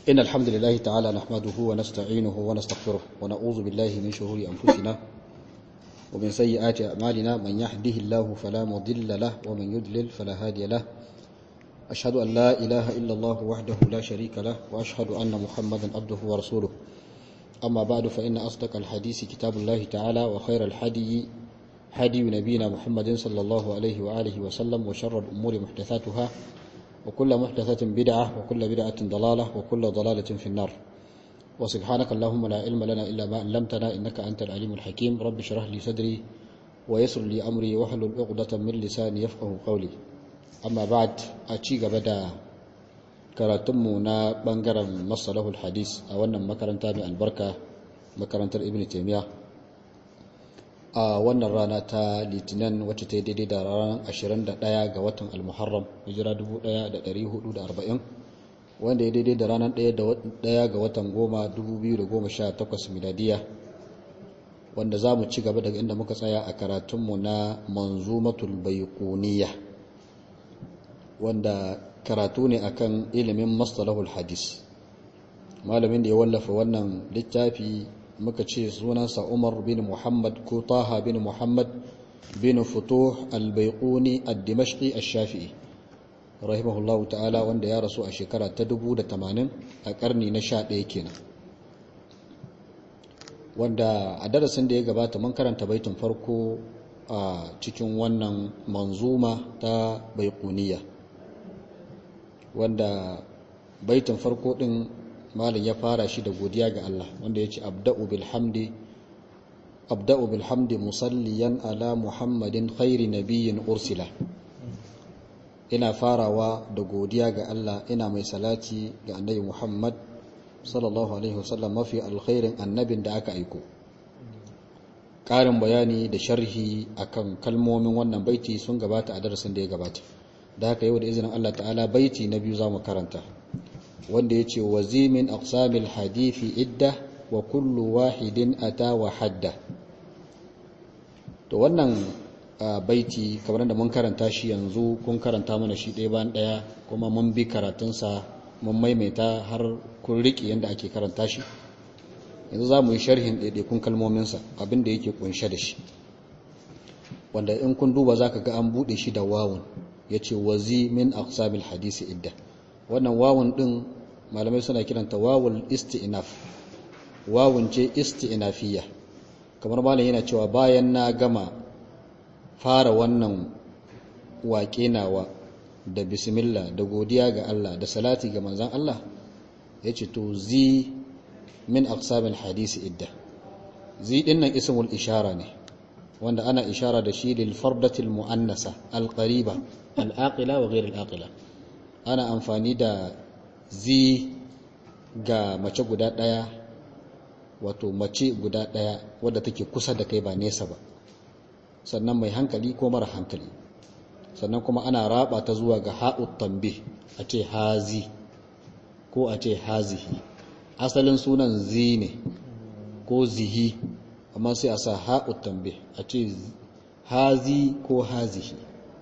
إن الحمد لله تعالى نحمده ونستعينه ونستغفره ونعوذ بالله من شرور أنفسنا ومن سيئات أعمالنا من يهده الله فلا مضل له ومن يضلل فلا هادي له أشهد أن لا إله إلا الله وحده لا شريك له وأشهد أن محمدا عبده ورسوله أما بعد فإن أصدق الحديث كتاب الله تعالى وخير الحدي هدي نبينا محمد صلى الله عليه وآله وسلم وشر الأمور محدثاتها وكل محدثة بدعة وكل بدعة ضلالة وكل ضلالة في النار وسبحانك اللهم لا علم لنا إلا ما علمتنا إنك أنت العليم الحكيم رب اشرح لي صدري ويسر لي أمري واحلل عقدة من لساني يفقه قولي أما بعد أتشيغ بدا karatunmu na bangaren masalahul hadis a wannan makaranta mai albarka makarantar ibn taimiyya a wannan rana ta litinin wacce ta yi daidai da ranar 21 ga watan almuharram hijira 1440 wanda ya daidai da ranar 1 ga watan goma 2018 miladiya wanda za mu ci gaba daga inda muka tsaya a karatunmu na manzumatul baiquniya wanda karatu ne akan ilimin mastalahul hadis malamin da ya wallafa wannan littafi muka ce sunansa Umar bin Muhammad ko Taha bin Muhammad bin Futuh al-Baiquni ad-Dimashqi ash-Shafi'i rahimahullahu ta'ala wanda ya rasu a shekara ta 1080 a karni na 11 kenan wanda a darasin da ya gabata mun karanta baitin farko a cikin wannan manzuma ta Baiquniya wanda baitin farko din malin ya fara shi da godiya ga Allah wanda ya ce abda'u bilhamdi abda'u bilhamdi musalliyan ala muhammadin khairi nabiyyin ursila ina farawa da godiya ga Allah ina mai salati ga annabi muhammad sallallahu alaihi wasallam mafi alkhairin annabin da aka aiko ƙarin bayani da sharhi akan kalmomin wannan baiti sun gabata a darasin da ya gabata da haka yau da izinin Allah ta'ala baiti na biyu za mu karanta wanda ya ce wa zimin aqsamil hadithi idda wa kullu wahidin ata wa hadda to wannan baiti kamar da mun karanta shi yanzu kun karanta mana shi ɗaya bayan ɗaya kuma mun bi karatunsa mun maimaita har kun riƙe yadda ake karanta shi yanzu za mu yi sharhin ɗaiɗaikun kalmominsa abin da yake ƙunshe da shi wanda in kun duba za ka ga an buɗe shi da wawun ya ce wazi min aqsamil hadisi idda wannan wawun ɗin malamai suna kiranta wawul isti'naf wawun ce isti'nafiyya kamar malam yana cewa bayan na gama fara wannan waƙe nawa da bismillah da godiya ga Allah da salati ga manzon Allah yace to zi min aqsamil hadisi idda zi dinnan ismul ishara ne wanda ana ishara da shi lil fardatil muannasa al qariba al aqila wa ghayr al aqila ana amfani da zi ga mace guda ɗaya wato mace guda ɗaya wadda take kusa da kai ba nesa ba sannan mai hankali ko mara hankali sannan kuma ana raba ta zuwa ga ha'ut tambi a ce hazi ko a ce hazihi asalin sunan zi ne ko zihi amma sai a sa ha'ut tambi a ce hazi ko hazihi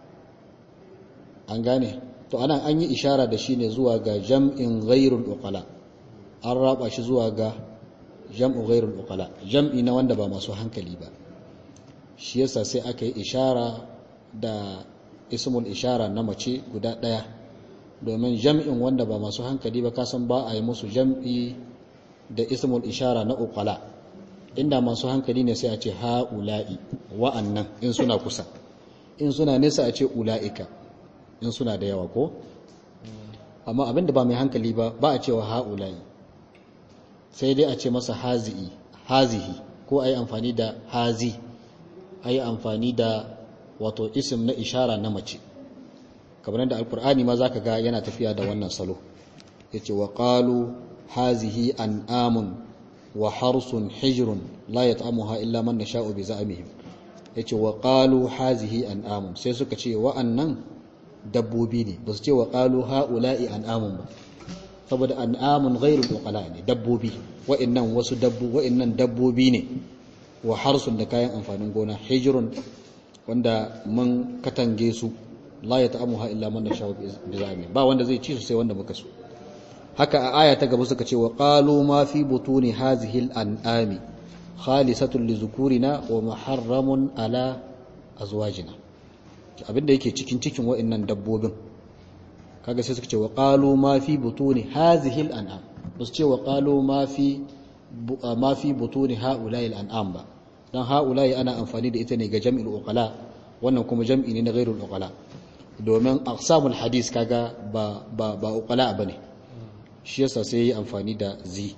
an gane to anan an yi ishara da shi ne zuwa ga jam'in ghairul uqala an raba shi zuwa ga jam'u ghairul uqala jam'i na wanda ba masu hankali ba shi yasa sai aka yi ishara da ismul ishara na mace guda daya domin jam'in wanda ba masu hankali ba kasan ba a yi musu jam'i da ismul ishara na uqala inda masu hankali ne sai a ce ha'ula'i wa'annan in suna kusa in suna nesa a ce ula'ika in suna da yawa ko amma abinda ba mai hankali ba ba a cewa ha'ulai sai dai a ce masa hazi'i hazihi ko a yi amfani da hazi a yi amfani da wato isim na ishara na mace kamar da alkur'ani ma za ka ga yana tafiya da wannan salo ya ce wa ƙalu hazihi an amun wa harsun hijirun la ya ta'amuha illa man na sha'u bi za'amihim ya ce wa ƙalu hazihi an amun sai suka ce wa'annan dabbobi ne ba su ce wa ƙalu ha'ula'i an'amun ba saboda an'amun ghairul uqala ne dabbobi wa'annan wasu dabbu wa'annan dabbobi ne wa harsun da kayan amfanin gona hijrun wanda mun katange su la ya ta'amuha illa man nasha bi zami ba wanda zai ci su sai wanda muka so haka a aya ta gaba suka ce wa qalu ma fi butuni hazihi al-an'ami khalisatun li zukurina wa muharramun ala azwajina abinda yake cikin cikin wa'annan dabbobin kaga sai suka ce wa qalu ma fi butuni hazihi al-an'am basu ce wa qalu ma fi ma fi butuni haula'i al-an'am ba dan haula'i ana amfani da ita ne ga jam'il uqala wannan kuma jam'i ne na ghairul uqala domin aqsamul hadis kaga ba ba ba uqala bane shi yasa sai yi amfani da zi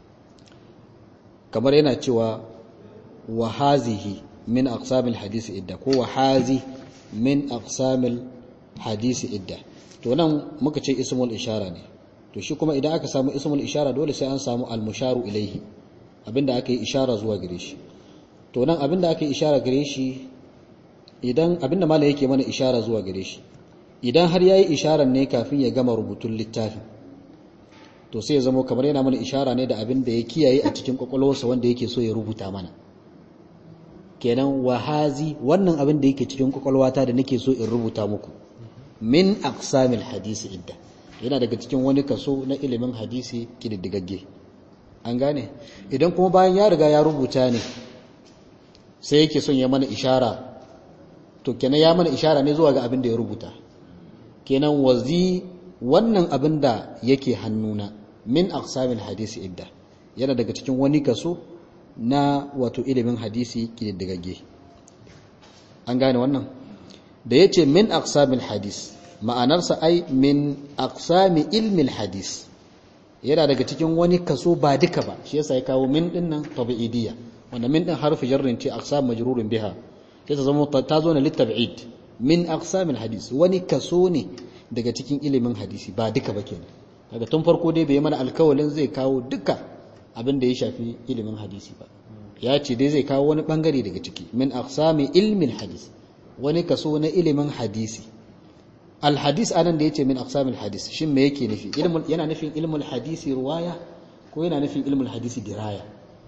kamar yana cewa wa hazihi min aqsamil hadisi idda ko wa hazi min aqsamil hadisi idda to nan muka ce ismul ishara ne to shi kuma idan aka samu ismul ishara dole sai an samu al-musharu ilaihi abinda aka yi ishara zuwa gare shi to nan abinda aka yi ishara gare shi idan abinda malai yake mana ishara zuwa gare shi idan har yayi isharar ne kafin ya gama rubutun littafin to sai ya zama kamar yana mana ishara ne da abin da ya kiyaye a cikin kwakwalwarsa wanda yake so ya rubuta mana kenan wahazi wannan abin da yake cikin kwakwalwata da nake so in rubuta muku min aqsamil hadisi idda yana daga cikin wani kaso na ilimin hadisi kididdigagge an gane idan kuma bayan ya riga ya rubuta ne sai yake son ya mana ishara to kenan ya mana ishara ne zuwa ga abin da ya rubuta kenan wazi wannan abin da yake hannuna min aqsamil hadisi idda yana daga cikin wani kaso na wato ilimin hadisi kididdigagge an gane wannan da yace min aqsamil hadis ma'anarsa ai min aqsami ilmil hadis yana daga cikin wani kaso ba duka ba shi yasa ya kawo min din nan tabi'idiyya wanda min din harfi jarrin ce aqsam majrurun biha sai ta zama ta zo na litab'id min aqsamil hadis wani kaso ne daga cikin ilimin hadisi ba duka ba kenan daga tun farko dai bai mana alkawalin zai kawo duka abin da ya shafi ilimin hadisi ba ya ce dai zai kawo wani bangare daga ciki min aqsami ilmin hadis wani kaso na ilimin hadisi alhadis anan da yace min aqsamil hadis shin me yake nufi ilmul yana nufin ilmul hadisi ruwaya ko yana nufin ilmul hadisi diraya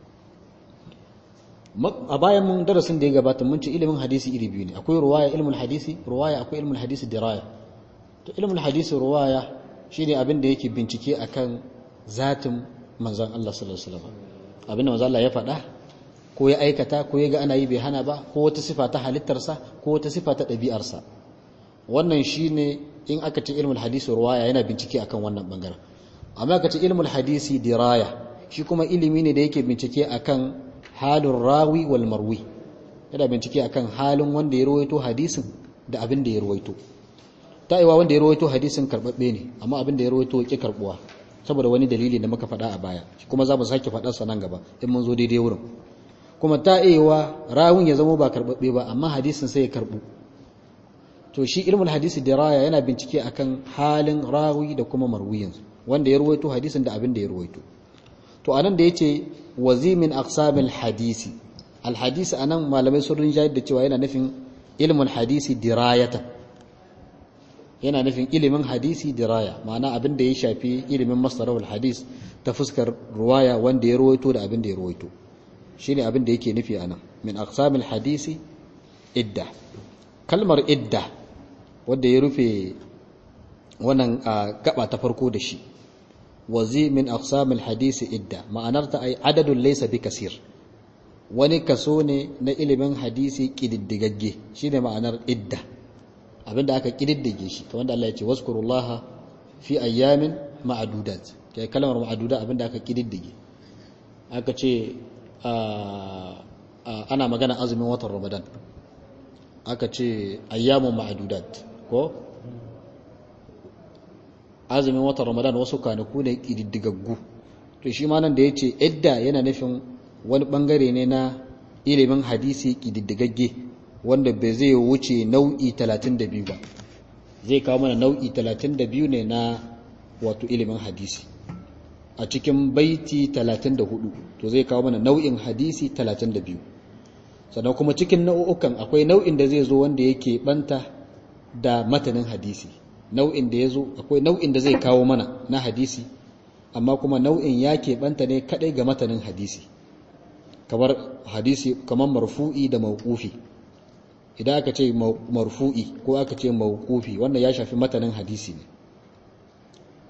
a bayan mun darasin da ya gabata mun ce ilimin hadisi iri biyu ne akwai ruwaya ilmul hadisi ruwaya akwai ilmul hadisi diraya to ilmul hadisi ruwaya shine abin da yake bincike akan zatin manzon Allah sallallahu alaihi wasallam abin da manzon Allah ya faɗa ko ya aikata ko ya ga ana yi bai hana ba ko wata sifa ta halittarsa ko wata sifa ta ɗabi'arsa wannan shine in aka ce ilmul hadisi ruwaya yana bincike akan wannan bangaren amma aka ce ilmul hadisi diraya shi kuma ilimi ne da yake bincike akan halin rawi wal marwi yana bincike akan halin wanda ya rawaito hadisin da abin da ya rawaito ta'iwa wanda ya rawaito hadisin karbabbe ne amma abin da ya rawaito yake karbuwa saboda wani dalili da muka faɗa a baya kuma za mu sake faɗar sa nan gaba in mun zo daidai wurin kuma ta'iwa rawin ya zama ba karbabbe ba amma hadisin sai ya karbu to shi ilmul hadisi diraya yana bincike akan halin rawi da kuma marwiyin wanda ya rawaito hadisin da abin da ya rawaito to anan da yace wazimin aqsamil hadisi al hadisi anan malamai sun rinjayar da cewa yana nufin ilmul hadisi dirayatan yana nufin ilimin hadisi diraya ma'ana abin da ya shafi ilimin masarawul hadis ta fuskar ruwaya wanda ya rawaito da abin da ya rawaito shine abin da yake nufi anan min aqsamil hadisi idda kalmar idda wanda ya rufe wannan gaba ta farko da shi wazi min aqsamil hadisi idda ma'anarta ai adadun laysa bi kasir wani kaso ne na ilimin hadisi kididdigagge shine ma'anar idda abinda aka kididdige shi to wanda Allah ya ce wazkurullaha fi ayyamin ma'dudat kai kalmar ma'duda abinda aka kididdige aka ce ana magana azumin watan Ramadan aka ce ayyamun ma'dudat ko azumin watan Ramadan wasu kanaku ne kididdigaggu to shi ma nan da yace idda yana nufin wani bangare ne na ilimin hadisi kididdigagge wanda bai zai wuce nau'i 32 ba zai kawo mana nau'i 32 ne na wato ilimin hadisi a cikin baiti 34 to zai kawo mana nau'in hadisi 32 sannan kuma cikin nau'ukan akwai nau'in da zai zo wanda yake banta da matanin hadisi nau'in da ya zo akwai nau'in da zai kawo mana na hadisi amma kuma nau'in ya banta ne kadai ga matanin hadisi kamar hadisi kamar marfu'i da mawqufi idan aka ce marfu'i ko aka ce mawqufi wannan ya shafi matanin hadisi ne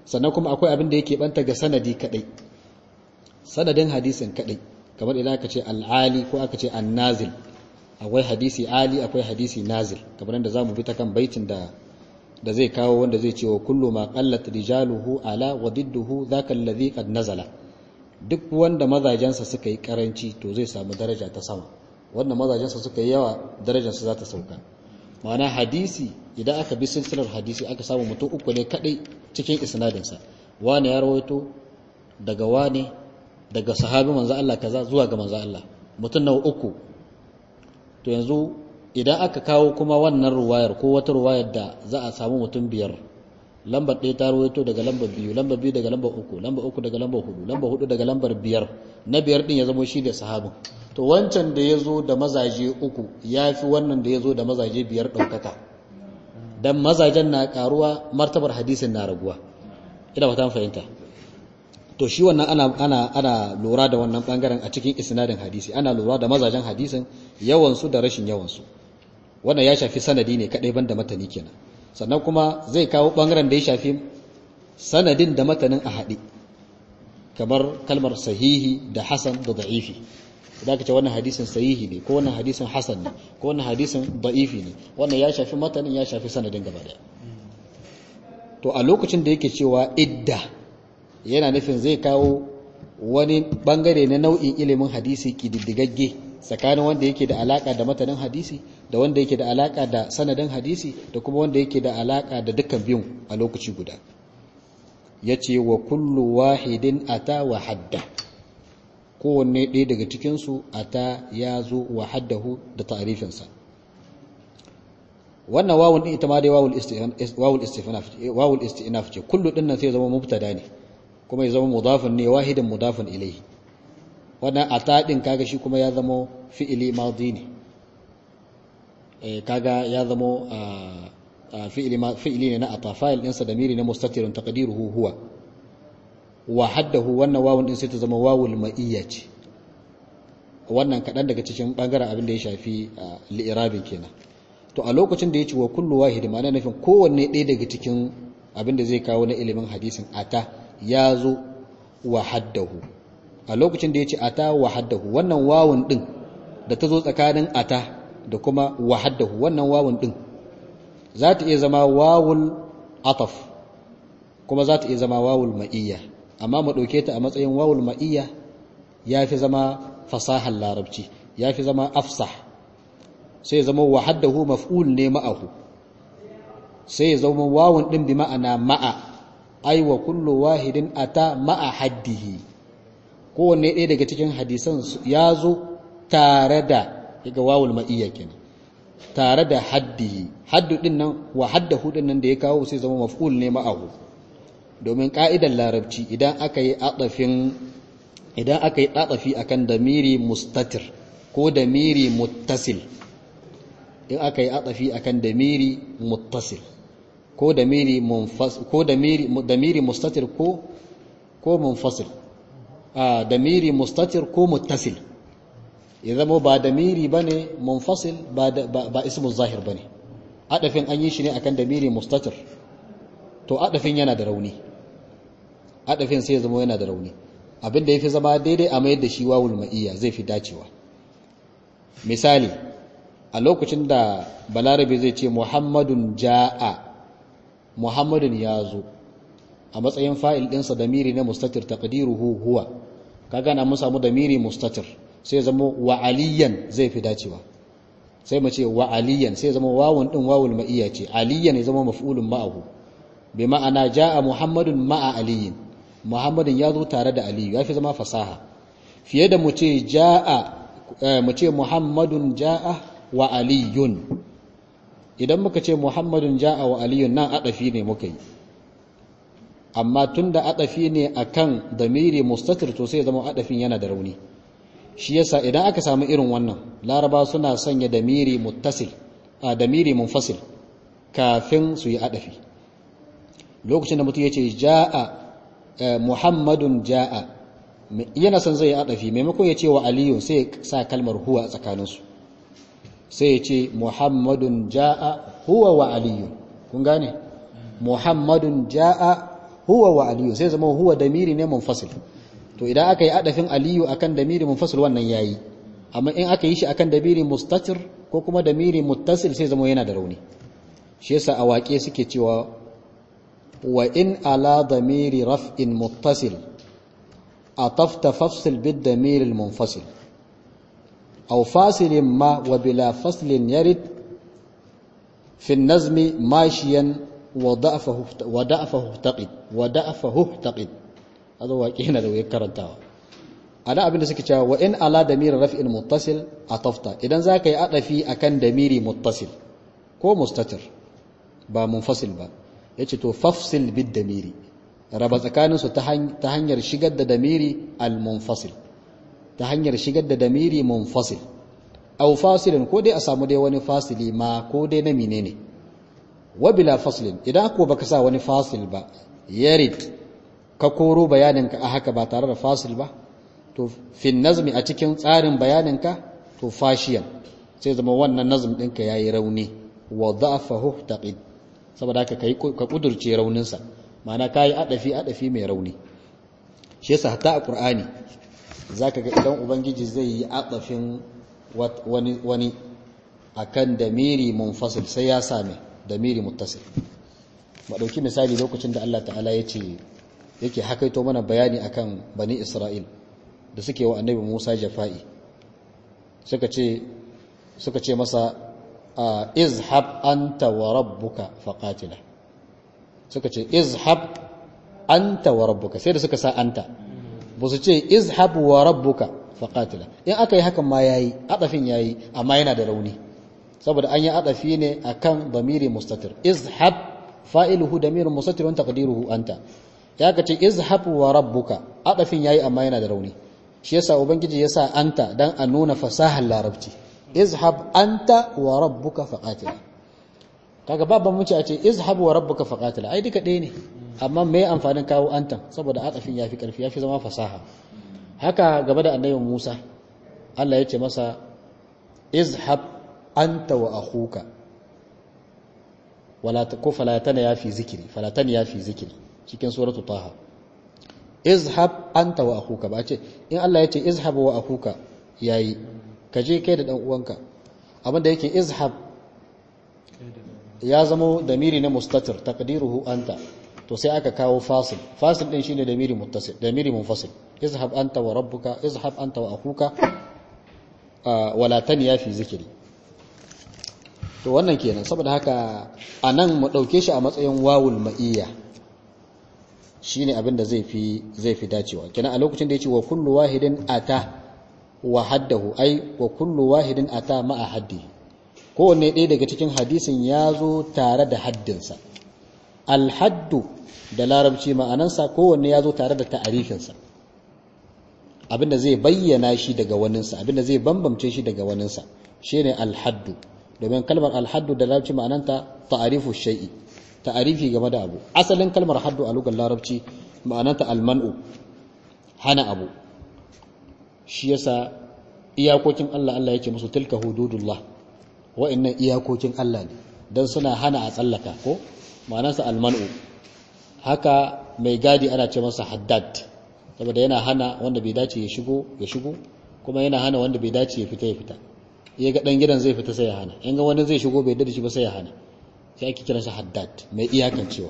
sannan kuma akwai abin da yake banta ga sanadi kadai sanadin hadisin kadai kamar idan aka ce al'ali ko aka ce annazil akwai hadisi ali akwai hadisi nazil kamar da zamu bi ta kan baitin da da zai kawo wanda zai ce wa kullu ma qallat rijaluhu ala wa didduhu dhaka alladhi qad nazala duk wanda mazajensa suka yi karanci to zai samu daraja ta sama wanda mazajensa suka yi yawa darajarsa za ta sauka ma'ana hadisi idan aka bi silsilar hadisi aka samu mutum uku ne kadai cikin isnadinsa wani ya rawaito daga wani daga sahabi manzo Allah kaza zuwa ga manzo Allah mutum na uku to yanzu idan aka kawo kuma wannan ruwayar ko wata ruwayar da za a samu mutum biyar lambar ɗaya ta rawaito daga lambar biyu lambar biyu daga lambar uku lambar uku daga lambar hudu lambar hudu daga lambar biyar na biyar din ya zama shi da sahabin to wancan da ya zo da mazaje uku ya fi wannan da ya zo da mazaje biyar ɗaukaka dan mazajen na karuwa martabar hadisin na raguwa ina ba ta fahimta to shi wannan ana ana ana lura da wannan bangaren a cikin isnadin hadisi ana lura da mazajen hadisin yawan su da rashin yawan su wannan ya shafi sanadi ne kadai banda matani kenan sannan kuma zai kawo bangaren da ya shafi sanadin da matanin a haɗe kamar kalmar sahihi da hasan da da'ifi idan ka ce wannan hadisin sahihi ne ko wannan hadisin hasan ne ko wannan hadisin da'ifi ne wannan ya shafi matanin ya shafi sanadin gaba daya to a lokacin da yake cewa idda yana nufin zai kawo wani bangare na nau'in ilimin hadisi kididdigagge tsakanin wanda yake da alaka da matanin hadisi da wanda yake da alaka da sanadin hadisi da kuma wanda yake da alaka da dukkan biyun a lokaci guda yace wa kullu wahidin ata wa hadda kowanne ɗaya daga cikinsu ata ya zo wa haddahu da ta'rifinsa wannan wawun din ita ma dai wawul istinaf wawul istinaf ce kullu din nan sai zama mubtada ne kuma ya zama mudafun ne wahidan mudafun ilayhi wannan ata din kaga shi kuma ya zama fi'ili madi ne eh kaga ya zama fi'ili fi'ili ne na ata fa'il din sa damiri na mustatirun taqdiruhu huwa wa haddahu wannan wawun din sai ta zama wawul ma'iyya ce wannan kadan daga cikin bangaren abin da ya shafi li'irabin kenan to a lokacin da ya ce wa kullu wahidi ma'ana nufin kowanne ɗaya daga cikin abin da zai kawo na ilimin hadisin ata ya zo wa haddahu a lokacin da ya ce ata wa haddahu wannan wawun ɗin da ta zo tsakanin ata da kuma wa haddahu wannan wawun ɗin za ta iya zama wawul ataf kuma za ta iya zama wawul ma'iyya amma mu ɗauke ta a matsayin wawul ma'iyya ya fi zama fasahar larabci ya fi zama afsah sai zama wa haddahu maf'ul ne ma'ahu sai ya zama wawun din bi ma'ana ma'a ai wa kullu wahidin ata ma'a haddihi kowanne ɗaya daga cikin hadisan ya zo tare da daga wawul ma'iyya kenan tare da haddihi haddu din nan wa haddahu din nan da ya kawo sai zama maf'ul ne ma'ahu domin ka'idar larabci idan aka yi atafin idan aka yi atafi akan damiri mustatir ko damiri muttasil in aka yi atafi akan damiri muttasil ko damiri munfasil ko damiri damiri mustatir ko ko munfasil a damiri mustatir ko muttasil ya zama ba damiri bane munfasil ba ba ismu zahir bane adafin an yi shi ne akan damiri mustatir to adafin yana da rauni adafin sai ya zama yana da rauni abinda yafi zama daidai a mayar da shi wawul ma'iyya zai fi dacewa misali a lokacin da balarabe zai ce muhammadun ja'a muhammadun ya zo a matsayin fa'il ɗinsa da miri na mustatir taqdiruhu huwa kaga na mun samu da miri mustatir sai zama wa aliyan zai fi dacewa sai mu ce wa aliyan sai zama wawun din wawul ma'iyya ce aliyan ya zama maf'ulun ma'ahu bi ma'ana ja'a muhammadun ma'a aliyin muhammadun ya zo tare da aliyu ya fi zama fasaha fiye da mu ce ja'a mu ce muhammadun ja'a wa aliyun idan muka ce muhammadun ja'a wa aliyun nan adafi ne muka yi amma tunda adafi ne akan damiri mustatir to sai zama adafin yana da rauni shi yasa idan aka samu irin wannan laraba suna sanya damiri muttasil a damiri munfasil kafin su yi adafi lokacin da mutum ya ce ja'a muhammadun ja'a yana son zai yi adafi maimakon ya ce wa aliyun sai ya sa kalmar huwa a tsakaninsu sai ya ce muhammadun ja'a huwa wa aliyun kun gane muhammadun ja'a huwa wa aliyu sai zama huwa damiri ne munfasil to idan aka yi adafin aliyu akan damiri munfasil wannan yayi amma in aka yi shi akan damiri mustatir ko kuma damiri muttasil sai zama yana da rauni shi yasa a waƙe suke cewa wa in ala damiri raf'in muttasil atafta fafsil bid damiri munfasil aw fasilin ma wa bila faslin yarid fi an-nazmi mashiyan wa da'afahu wa da'afahu taqid wa da'afahu taqid hada waƙe yana da wayar karantawa ana abin da suke cewa wa in ala damiri raf'in muttasil atafta idan zaka yi adafi akan damiri muttasil ko mustatir ba munfasil ba yace to fafsil bid damiri raba tsakanin su ta hanyar shigar da damiri al munfasil ta hanyar shigar da damiri munfasil aw fasilin ko dai a samu dai wani fasili ma ko dai na menene wa bila faslin idan ko baka sa wani fasil ba yarid ka koro bayaninka a haka ba tare da fasil ba to fin nazmi a cikin tsarin bayaninka to fashiyan sai zama wannan nazm ɗinka ya yi rauni wa da'afahu taqid saboda haka kai ka kudurce rauninsa ma'ana kai adafi adafi mai rauni shi yasa hatta a qur'ani zaka ga idan ubangiji zai yi adafin wani wani akan damiri munfasil sai ya same damiri muttasil mu dauki misali lokacin da Allah ta'ala ya ce yake hakaito mana bayani akan bani Isra'il da suke wa annabi Musa jafa'i suka ce suka ce masa izhab anta wa rabbuka faqatila suka ce izhab anta wa rabbuka sai da suka sa anta ba su ce izhab wa rabbuka faqatila in aka yi hakan ma yayi adafin yayi amma yana da rauni saboda an yi adafi ne akan damiri mustatir izhab fa'iluhu damirun mustatir wa taqdiruhu anta ya ka ce izhab wa rabbuka adafin yayi amma yana da rauni shi yasa ubangiji yasa anta dan a nuna fasahar larabci izhab anta wa rabbuka faqatila kaga babban muce a ce izhab wa rabbuka faqatila ai duka ɗaya ne amma me amfanin kawo antan saboda atafin yafi karfi yafi zama fasaha haka gaba da annabi Musa Allah ya ce masa izhab anta wa akhuka wala ko fala tana yafi zikiri fala tana yafi zikiri cikin suratu taha izhab anta wa akhuka ba ce in Allah ya ce izhab wa akhuka yayi ka je kai da dan uwanka abinda yake izhab ya zama damiri na mustatir taqdiruhu anta to sai aka kawo fasil fasil din shine damiri muttasil damiri munfasil izhab anta wa rabbuka izhab anta wa akhuka wala taniya fi zikri to wannan kenan saboda haka anan mu dauke shi a matsayin wawul ma'iyya shine abin da zai fi zai fi dacewa kenan a lokacin da yace wa kullu wahidin ata wa haddahu ai wa kullu wahidin ata ma'a haddi kowanne ɗaya daga cikin hadisin ya zo tare da haddinsa alhaddu da larabci ma'anansa kowanne ya zo tare da ta'arifinsa abinda zai bayyana shi daga waninsa abinda zai bambamce shi daga waninsa shine alhaddu domin kalmar alhaddu da larabci ma'ananta ta'arifu shay'i ta'arifi game da abu asalin kalmar haddu a lugar larabci ma'ananta alman'u hana abu shi yasa iyakokin Allah Allah yake musu tilka hududullah wa'annan iyakokin Allah ne dan suna hana a tsallaka ko ma'anarsa alman'u haka mai gadi ana ce masa haddad saboda yana hana wanda bai dace ya shigo ya shigo kuma yana hana wanda bai dace ya fita ya fita ya ga dan gidan zai fita sai ya hana in ga wani zai shigo bai da shi ba sai ya hana sai ake kiransa haddad mai iyakan cewa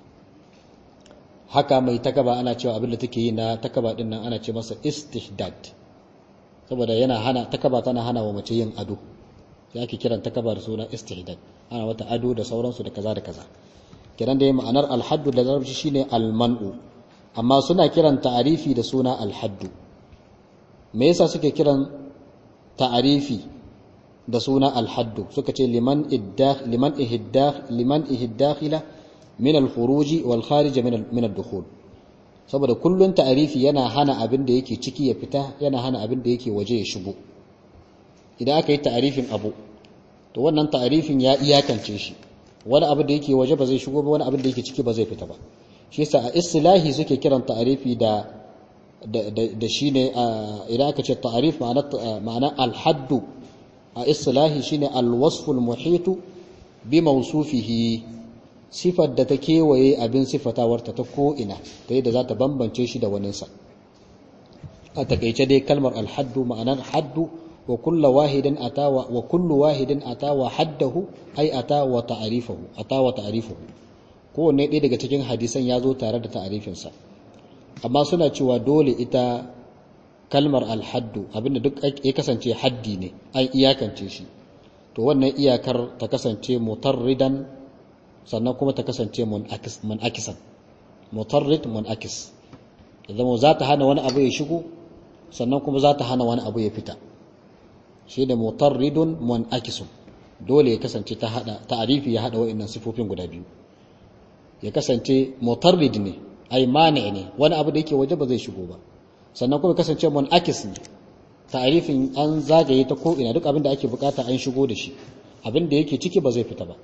haka mai takaba ana cewa abin da take yi na takaba din nan ana ce masa istihdad saboda yana hana takaba tana hana wa mace yin ado sai ake kiran takaba da suna istihdad ana wata ado da sauransu da kaza da kaza kiran da ma'anar alhaddu da larabci shine alman'u amma suna kiran ta'arifi da suna alhaddu me yasa suke kiran ta'arifi da suna alhaddu suka ce liman iddakh liman ihdakh liman ihdakhila min al-khuruji wal kharij min min ad-dukhul saboda kullun ta'arifi yana hana abin da yake ciki ya fita yana hana abin da yake waje ya shigo idan aka yi ta'arifin abu to wannan ta'arifin ya iyakance shi wani abu da yake waje ba zai shigo ba wani abin da yake ciki ba zai fita ba shi yasa a istilahi suke kiran ta'arifi da da shine idan aka ce ta'arif ma'ana ma'ana al-haddu a istilahi shine al-wasf al-muhit bi mawsufihi sifar da ta kewaye abin sifatawarta ta ko'ina ta yadda za ta bambance shi da waninsa a takaice dai kalmar alhaddu ma'anar haddu wa kullu wahidin atawa wa kullu wahidin atawa haddahu ai atawa ta'rifahu atawa ta'rifahu kowanne ɗaya daga cikin hadisan ya zo tare da ta'arifinsa amma suna cewa dole ita kalmar alhaddu abinda duk ya kasance haddi ne an iyakance shi to wannan iyakar ta kasance mutarridan sannan kuma ta kasance mun'akisan mutarrid mun'akis zama za ta hana wani abu ya shigo sannan kuma za ta hana wani abu ya fita shi da mutarridun mun'akisun dole ya kasance ta hada ta'arifi ya hada wa'annan sifofin guda biyu ya kasance mutarrid ne ai mani ne wani abu da yake waje ba zai shigo ba sannan kuma kasance mun'akis ne ta'arifin an zagaye ta ko ina duk abin da ake bukata an shigo da shi abin da yake ciki ba zai fita ba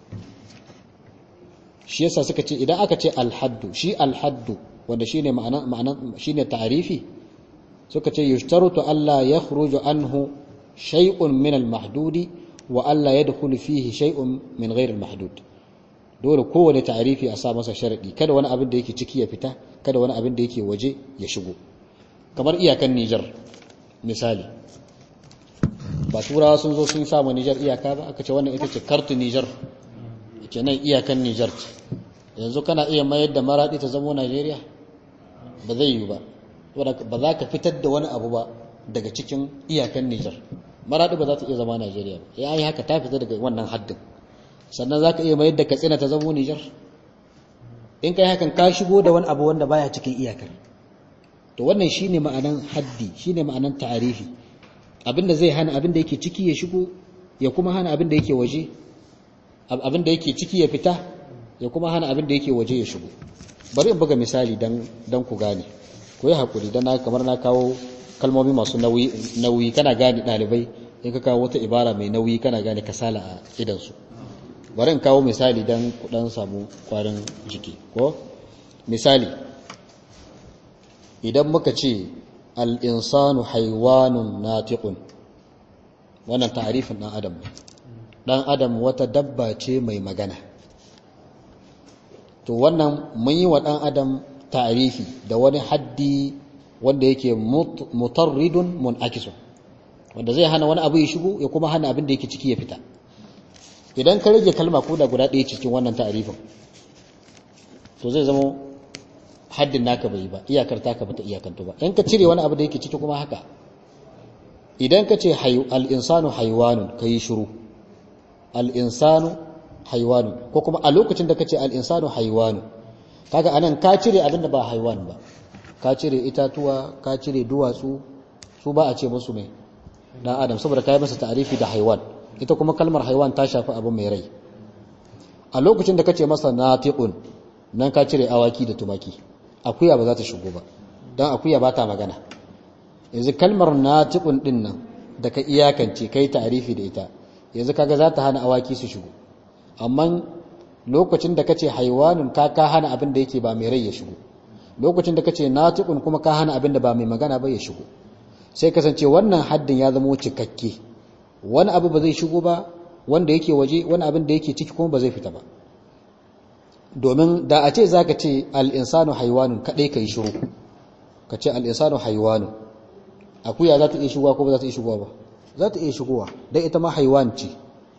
shi yasa suka ce idan aka ce alhaddu shi alhaddu wanda shine ma'ana ma'ana shine ta'arifi suka ce yushtaratu alla yakhruju anhu shay'un min al-mahdudi wa alla yadkhulu fihi shay'un min ghayr al-mahdud dole kowane ta'arifi a sa masa sharadi kada wani abin da yake ciki ya fita kada wani abin da yake waje ya shigo kamar iyakan Niger misali ba turawa sun zo sun samu Niger iyaka ba aka ce wannan ita ce kartu Niger kenan iyakan Niger ce yanzu kana iya mayar da maradi ta zama Najeriya ba zai yi ba ba za ka fitar da wani abu ba daga cikin iyakan Niger maradi ba za ta iya zama Najeriya ba ya yi haka ta fita daga wannan haddin sannan za ka iya mayar da Katsina ta zama Niger in kai hakan ka shigo da wani abu wanda baya cikin iyakar to wannan shine ma'anan haddi shine ma'anan ta'arifi abinda zai hana abinda yake ciki ya shigo ya kuma hana abinda yake waje abinda yake ciki ya fita ya kuma hana abinda yake waje ya shigo bari in buga misali dan dan ku gane ku yi hakuri dan na kamar na kawo kalmomi masu nauyi nauyi kana gane dalibai in ka kawo wata ibara mai nauyi kana gane kasala a idan su bari in kawo misali dan ku dan samu kwarin jiki ko misali idan muka ce al'insanu haiwanun natiƙun wannan tarifin ɗan adam ɗan adam wata dabba ce mai magana to wannan mun yi wa ɗan adam tarifi da wani haddi wanda yake mutarridun mun'akisun wanda zai hana wani abu ya shigo ya kuma hana abin da yake ciki ya fita idan ka rage kalma ko da guda ɗaya cikin wannan tarifin to zai zama haddin naka bai ba iyakar taka bata iyakanto ba in ka cire wani abu da yake ciki kuma haka idan ka ce al-insanu haywanun kai shiru al-insanu haywanun ko kuma a lokacin da ka ce al-insanu haywanun kaga anan ka cire abin da ba haywan ba ka cire itatuwa ka cire duwatsu su ba a ce musu mai dan adam saboda kai masa ta'arifi da haywan ita kuma kalmar haywan ta shafi abu mai rai a lokacin da ka ce masa natiqun nan ka cire awaki da tumaki akuya ba za ta shigo ba don akuya ba ta magana yanzu kalmar natiqun din nan da ka iyakance kai ta'arifi da ita yanzu kaga za ta hana awaki su shigo amma lokacin da kace haiwanun ka ka hana abin da yake ba mai rai ya shigo lokacin da kace natiqun kuma ka hana abin da ba mai magana ba ya shigo sai kasance wannan haddin ya zama cikakke wani abu ba zai shigo ba wanda yake waje wani abin da yake ciki kuma ba zai fita ba domin da a ce za ka ce al'insanu haiwanun kaɗai ka yi shiru ka ce al'insanu haiwanun akuya za ta iya shigowa ko ba za ta iya shigowa ba za ta iya shigowa don ita ma haiwan ce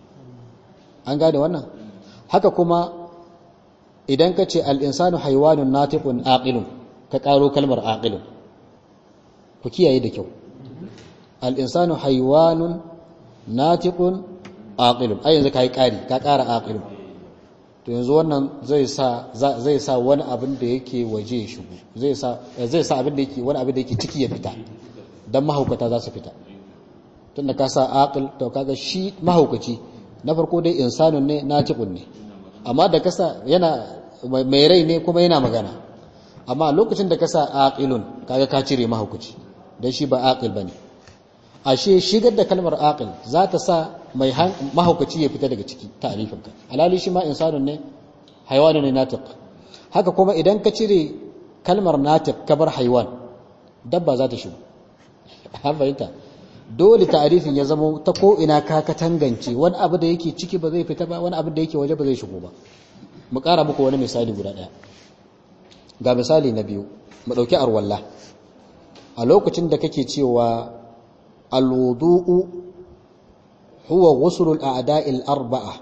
an gane wannan haka kuma idan ka ce al'insanu haiwanun na taifin aƙilun ka ƙaro kalmar aƙilun ku kiyaye da kyau al'insanu haiwanun na taifin aƙilun a yanzu ka yi ƙari ka ƙara aƙilun to yanzu wannan zai sa zai sa wani abin da yake waje ya shigo zai sa zai sa abin da yake wani abin da yake ciki ya fita dan mahaukata za su fita tunda ka sa aqil to kaga shi mahaukaci na farko dai insanun ne natiqun ne amma da kasa yana mai rai ne kuma yana magana amma lokacin da ka sa aqilun kaga ka cire mahaukaci dan shi ba aqil bane ashe shigar da kalmar aqil za ta sa mai mahaukaci ya fita daga ciki ta'rifinka alali shi ma insanun ne haywanun ne natiq haka kuma idan ka cire kalmar natiq kabar haywan dabba za ta shigo an fahimta dole ta'rifin ya zama ta ko ina ka ka tangance wani abu da yake ciki ba zai fita ba wani abu da yake waje ba zai shigo ba mu ƙara muku wani misali guda ɗaya ga misali na biyu mu ɗauki arwalla a lokacin da kake cewa alwudu'u huwa ghuslul a'da'il arba'a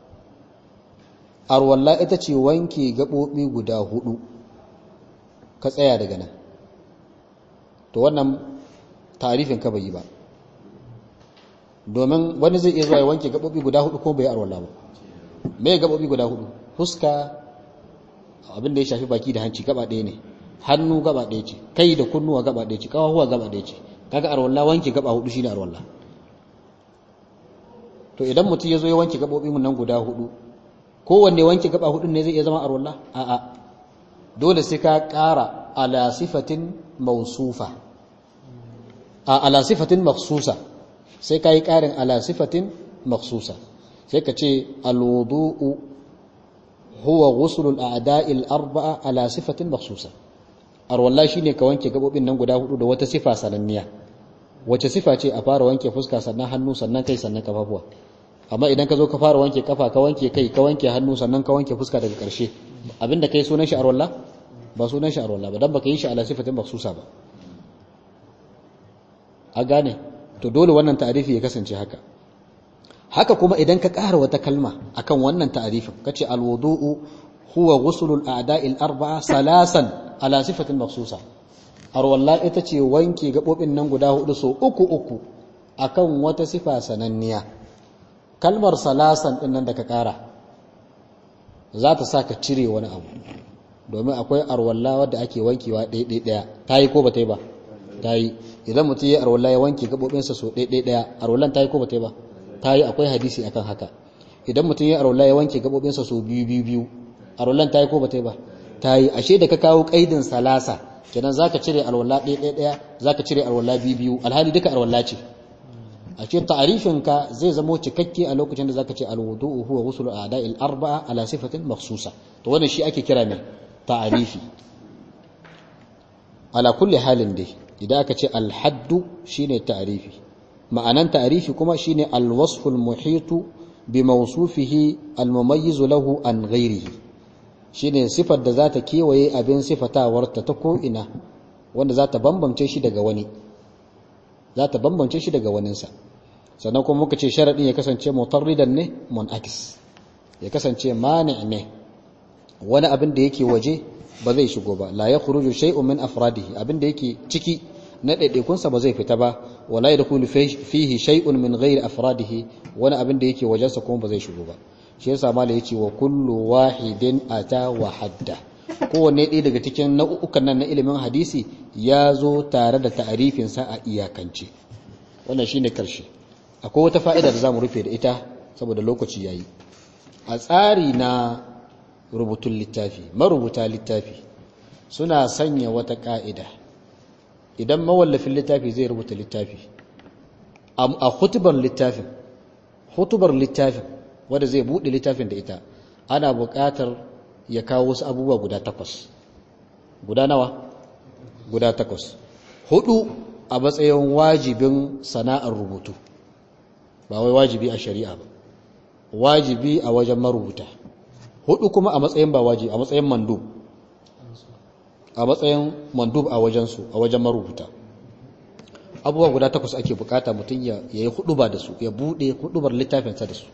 arwalla ita ce wanke gaɓoɓi guda hudu ka tsaya daga nan to wannan tarifin ka bai yi ba domin wani zai iya zuwa ya wanke gaɓoɓi guda hudu ko bai arwalla ba me gaɓoɓi guda hudu fuska abin da ya shafi baki da hanci gaba ɗaya ne hannu gaba ɗaya ce kai da kunnuwa gaba ɗaya ce kawahuwa gaba ɗaya ce kaga arwalla wanke gaba hudu shine arwalla to idan mutum ya zo ya wanke gaɓoɓi mun nan guda hudu kowanne wanke gaba hudun ne zai iya zama arwalla a'a dole sai ka ƙara ala sifatin mausufa a ala sifatin makhsusa sai ka yi ƙarin ala sifatin makhsusa sai ka ce alwudu'u huwa ghuslul a'da'il arba'a ala sifatin makhsusa arwalla shine ka wanke gabobin nan guda hudu da wata sifa sananniya wace sifa ce a fara wanke fuska sannan hannu sannan kai sannan kafafuwa amma idan ka zo ka fara wanke kafa ka wanke kai ka wanke hannu sannan ka wanke fuska daga ƙarshe abinda kai sunan shi arwalla ba sunan shi arwalla ba dan baka yi shi ala sifatin makhsusa ba a gane to dole wannan ta'arifi ya kasance haka haka kuma idan ka ƙara wata kalma akan wannan ta'arifin kace alwudu'u huwa ghuslul a'da'il arba'a salasan ala sifatin makhsusa arwalla ita ce wanke gabobin nan guda hudu so uku uku akan wata sifa sananniya kalmar salasan din nan da ka ƙara za ta sa ka cire wani abu domin akwai arwalla wadda ake wankewa ɗaya ɗaya ta yi ko ba ta yi ba ta yi idan mutum ya arwalla ya wanke gabobinsa so ɗaya ɗaya arwallan ta yi ko ba ta yi ba ta yi akwai hadisi akan haka idan mutum ya arwalla ya wanke gabobinsa so biyu biyu biyu arwallan ta yi ko ba ta yi ba ta yi ashe da ka kawo kaidin salasa kenan zaka cire arwalla ɗaya ɗaya ɗaya zaka cire arwalla biyu biyu alhali duka arwalla ce ashe ta'arifin ka zai zamo cikakke a lokacin da zaka ce alwudu'u huwa ghuslu a'da'il arba'a ala sifatin makhsusa to wannan shi ake kira mai ta'arifi ala kulli halin dai idan aka ce alhaddu shine ta'arifi ma'anan ta'arifi kuma shine alwasful muhitu bi mawsufihi almumayyiz lahu an ghairihi shine sifar da zata kewaye abin sifatawarta ta ko ina wanda zata bambance shi daga wani zata bambance shi daga waninsa sannan kuma muka ce sharadin ya kasance mutarridan ne munakis ya kasance mani ne wani abin da yake waje ba zai shigo ba la yakhruju shay'un min afradihi abin da yake ciki na ɗaiɗaikunsa ba zai fita ba wala yadkhulu fihi shay'un min ghairi afradihi wani abin da yake wajensa kuma ba zai shigo ba shi yasa mala yace wa kullu wahidin ata wa hadda kowanne ɗaya daga cikin nau'ukan nan na ilimin hadisi ya zo tare da ta'arifin sa a iyakance wannan shine karshe akwai wata fa'ida da zamu rufe da ita saboda lokaci yayi a tsari na rubutun littafi marubuta littafi suna sanya wata ka'ida idan mawallafin littafi zai rubuta littafi a hutubar littafin hutubar littafin wanda zai buɗe littafin da ita ana buƙatar ya kawo wasu abubuwa guda takwas guda nawa guda takwas hudu a matsayin wajibin sana'ar rubutu ba wai wajibi a shari'a ba wajibi a wajen marubuta hudu kuma a matsayin ba wajibi a matsayin mandub a matsayin mandub a wajensu a wajen marubuta abubuwa guda takwas ake bukata mutum ya yi huduba da su ya bude hudubar littafinsa da su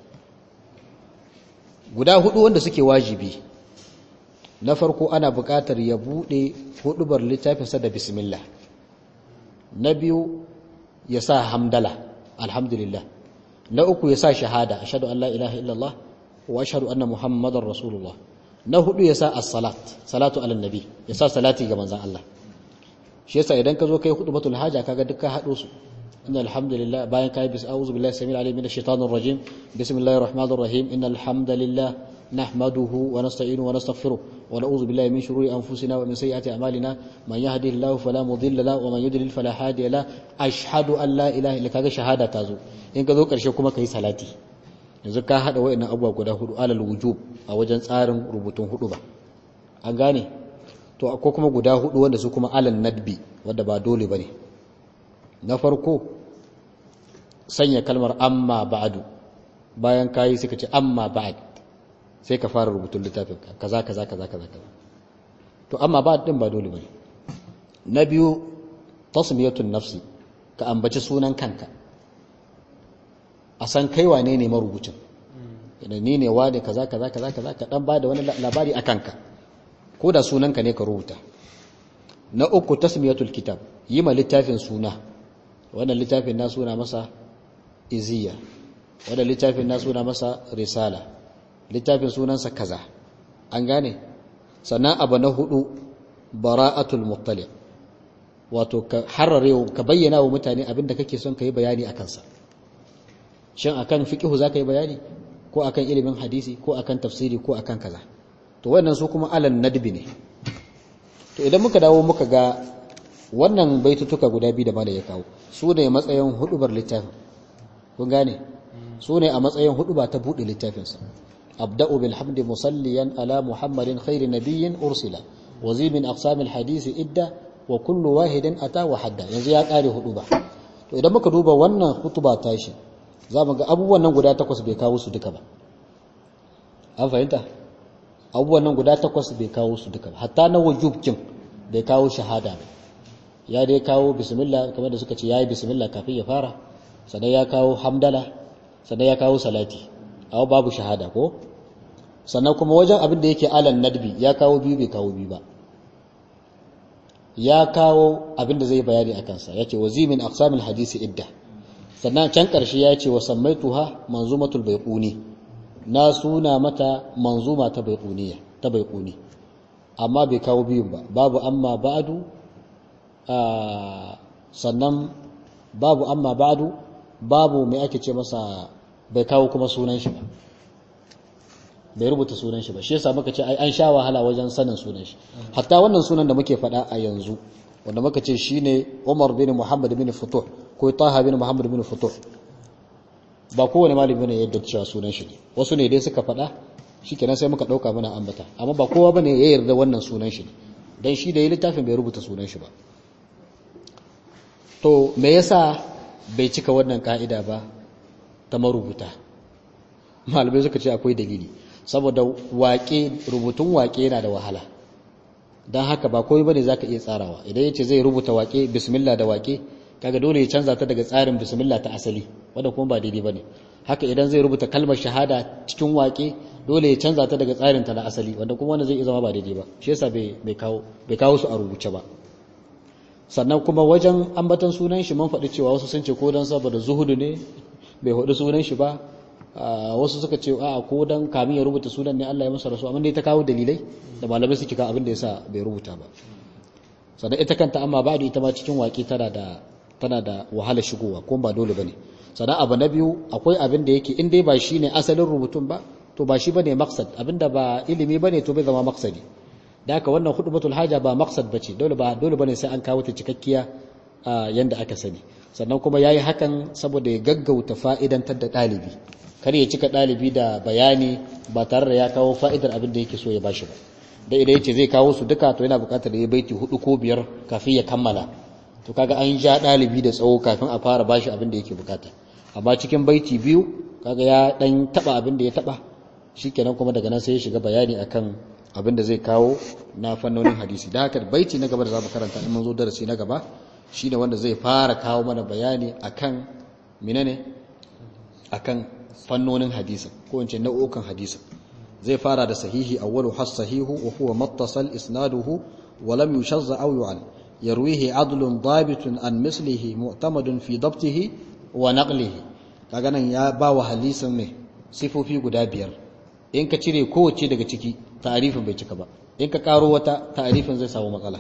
guda hudu wanda suke wajibi na farko ana bukatar ya bude hudubar littafinsa da bismillah na biyu ya sa hamdala alhamdulillah na uku ya sa shahada ashhadu an la ilaha illallah wa ashhadu anna muhammadar rasulullah na hudu ya sa as-salat salatu ala nabi ya sa salati ga manzon Allah shi yasa idan ka zo kai khutbatul haja kaga duk ka hado su innal hamdalillah bayan kai bis a'udhu billahi samil alim minash shaitanir rajim bismillahir rahmanir rahim innal hamdalillah nahmaduhu wa nasta'inuhu wa nastaghfiruh wa na'udhu billahi min shururi anfusina wa min sayyiati a'malina man yahdihillahu fala mudilla lahu wa man yudlil fala hadiya lahu ashhadu an la ilaha illa kaga shahada ta zo in ka zo karshe kuma kai salati yanzu ka hada wayannan abubuwa guda hudu alal wujub a wajen tsarin rubutun hudu ba an gane to ko kuma guda hudu wanda su kuma alal nadbi wanda ba dole bane na farko sanya kalmar amma ba'du bayan kayi suka ce amma ba'd sai ka fara rubutun littafin ka kaza kaza kaza kaza kaza to amma ba din ba dole bane na biyu tasmiyatun nafsi ka ambaci sunan kanka a san kai wane ne marubucin idan ni ne wane kaza kaza kaza kaza ka dan bada wani labari akan ka ko da sunanka ne ka rubuta na uku tasmiyatul kitab yi ma littafin suna wannan littafin na suna masa iziya wannan littafin na suna masa risala littafin sunansa kaza an gane sannan abu na hudu bara'atul muttali wato ka harare ka bayyana wa mutane abinda kake son ka yi bayani a kansa shin akan fiqhu za ka yi bayani ko akan ilimin hadisi ko akan tafsiri ko akan kaza to wannan su kuma alan nadbi ne to idan muka dawo muka ga wannan baitutuka guda biyu da malai ya kawo su ne matsayin hudubar littafin kun gane su ne a matsayin huduba ta buɗe littafinsa abda'u bil hamdi musalliyan ala muhammadin khairi nabiyyin ursila wa zi min aqsamil hadisi idda wa kullu wahidin ata wa hadda yanzu ya kare huduba to idan muka duba wannan hutuba tashi za mu ga abubuwan nan guda takwas bai kawo su duka ba an fahimta abubuwan nan guda takwas bai kawo su duka ba hatta na wujubkin bai kawo shahada ba ya dai kawo bismillah kamar da suka ce yayi bismillah kafin ya fara sannan ya kawo hamdala sannan ya kawo salati aw babu shahada ko sannan kuma wajen abin da yake alan nadbi ya kawo biyu bai kawo biyu ba ya kawo abin da zai bayani akan sa yace wazimin aqsamil hadisi idda sannan can karshe ya ce wa sammaituha manzumatul baiquni na suna mata manzuma ta baiquniya ta baiquni amma bai kawo biyun ba babu amma ba'du sannan babu amma ba'du babu mai ake ce masa bai kawo kuma sunan shi ba bai rubuta sunan shi ba shi yasa muka ce ai an sha wahala wajen sanin sunan shi hatta wannan sunan da muke faɗa a yanzu wanda muka ce shine Umar bin Muhammad bin Futuh ko Taha bin Muhammad bin Futuh ba kowane malami ne yadda cewa sunan shi ne wasu ne dai suka faɗa shikenan sai muka dauka mana ambata amma ba kowa bane ya yarda wannan sunan shi ne dan shi da yi littafin bai rubuta sunan shi ba to me yasa bai cika wannan ka'ida ba ta marubuta malamai suka ce akwai dalili saboda waƙe rubutun waƙe yana da wahala don haka ba komai bane zaka iya tsarawa idan yace zai rubuta waƙe bismillah da waƙe kaga dole ya canza ta daga tsarin bismillah ta asali wanda kuma ba daidai bane haka idan zai rubuta kalmar shahada cikin waƙe dole ya canza ta daga tsarin ta na asali wanda kuma wannan zai iya zama ba daidai ba shi yasa bai kawo bai kawo su a rubuce ba sannan kuma wajen ambaton sunan shi mun faɗi cewa wasu sun ce ko dan saboda zuhudu ne bai hudu sunan shi ba wasu suka ce a ko dan kamin ya rubuta sunan ne Allah ya masa rasu amma dai ta kawo dalilai da malamai suke ka abin da yasa bai rubuta ba sannan ita kanta amma ba da ita ma cikin waƙi tana da tana da wahala shigowa ko ba dole bane sannan abu na biyu akwai abin da yake in dai ba shine asalin rubutun ba to ba shi bane maqsad abinda ba ilimi bane to bai zama maqsadi da haka wannan khutbatul haja ba maqsad bace dole ba dole bane sai an kawo ta cikakkiya yanda aka sani sannan kuma yayi hakan saboda ya gaggauta fa'idantar da dalibi kar ya cika dalibi da bayani ba tare da ya kawo fa'idar abin da yake so ya bashi ba da idan yace zai kawo su duka to yana buƙatar ya baiti hudu ko biyar kafin ya kammala to kaga an ja dalibi da tsawo kafin a fara bashi abin da yake bukata amma cikin baiti biyu kaga ya dan taba abin da ya taba shikenan kuma daga nan sai ya shiga bayani akan abin da zai kawo na fannonin hadisi da haka baiti na gaba da zamu karanta in mun zo darasi na gaba shine wanda zai fara kawo mana bayani akan menene akan fannonin hadisi ko in ce nau'ukan hadisi zai fara da sahihi awwalu has sahihu wa huwa mattasal isnaduhu wa lam yushazza aw yu'al yarwihi adlun dabitun an mislihi mu'tamadun fi dabtihi wa naqlihi kaga nan ya ba wa hadisin ne sifofi guda biyar in ka cire kowace daga ciki ta'arifin bai cika ba in ka karo wata ta'arifin zai samu matsala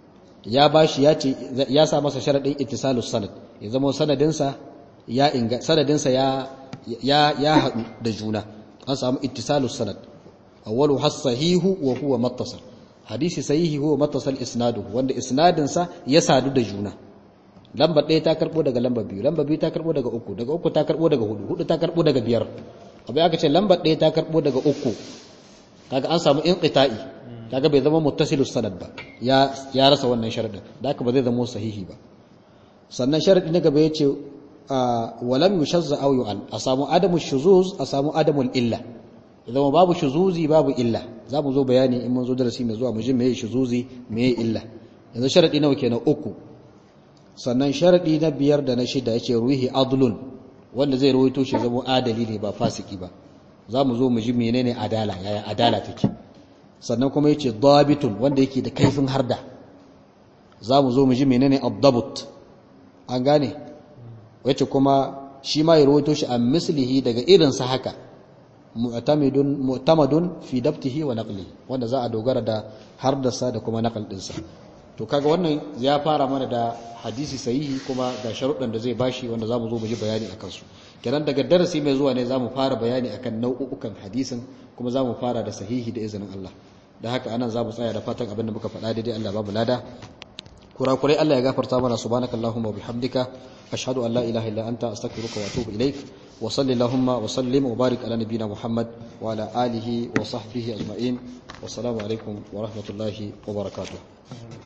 ya bashi ya ce ya sa masa sharadin ittisalus sanad ya zama sanadinsa ya inga sanadinsa ya ya ya hadu da juna an samu ittisalus sanad awwalu has sahihu wa huwa mattasal hadisi sahihi huwa mattasal isnadu wanda isnadinsa ya sadu da juna lamba ɗaya ta karɓo daga lamba biyu lamba biyu ta karɓo daga uku daga uku ta karɓo daga hudu hudu ta karɓo daga biyar abai aka ce lamba ɗaya ta karɓo daga uku kaga an samu inqita'i kaga bai zama muttasilus sanad ba ya ya rasa wannan sharadin da haka ba zai zama sahihi ba sannan sharadi na gaba yace walam yushazza aw yu'al a samu adamu shuzuz a samu adamul illa idan babu shuzuzi babu illa za mu zo bayani in mun zo darasi mai zuwa mu ji meye shuzuzi meye illa yanzu sharadi nawa kenan uku sannan sharadi na biyar da na shida yace ruhi adlun wanda zai rawaito shi zama adali ne ba fasiki ba za mu zo mu ji menene adala yaya adala take sannan kuma yace dabitun wanda yake da kaifin harda za mu zo mu ji menene ad-dabut an gane wace kuma shi ma ya rawaito shi a mislihi daga irin sa haka mu'tamidun mu'tamadun fi dabtihi wa naqlihi wanda za a dogara da hardasa da kuma naqal dinsa to kaga wannan ya fara mana da hadisi sahihi kuma ga sharuɗan da zai bashi wanda zamu zo mu ji bayani akan su kenan daga darasi mai zuwa ne zamu fara bayani akan nau'ukan hadisin kuma zamu fara da sahihi da izinin Allah da haka anan zamu tsaya da fatan abin da muka faɗa daidai Allah babu lada kurakurai Allah ya gafarta mana subhanakallahumma wa bihamdika ashhadu an la ilaha illa anta astaghfiruka wa atubu ilaik wa sallallahu wa sallim wa barik ala nabiyyina muhammad wa ala alihi wa sahbihi ajma'in wassalamu alaikum wa rahmatullahi wa barakatuh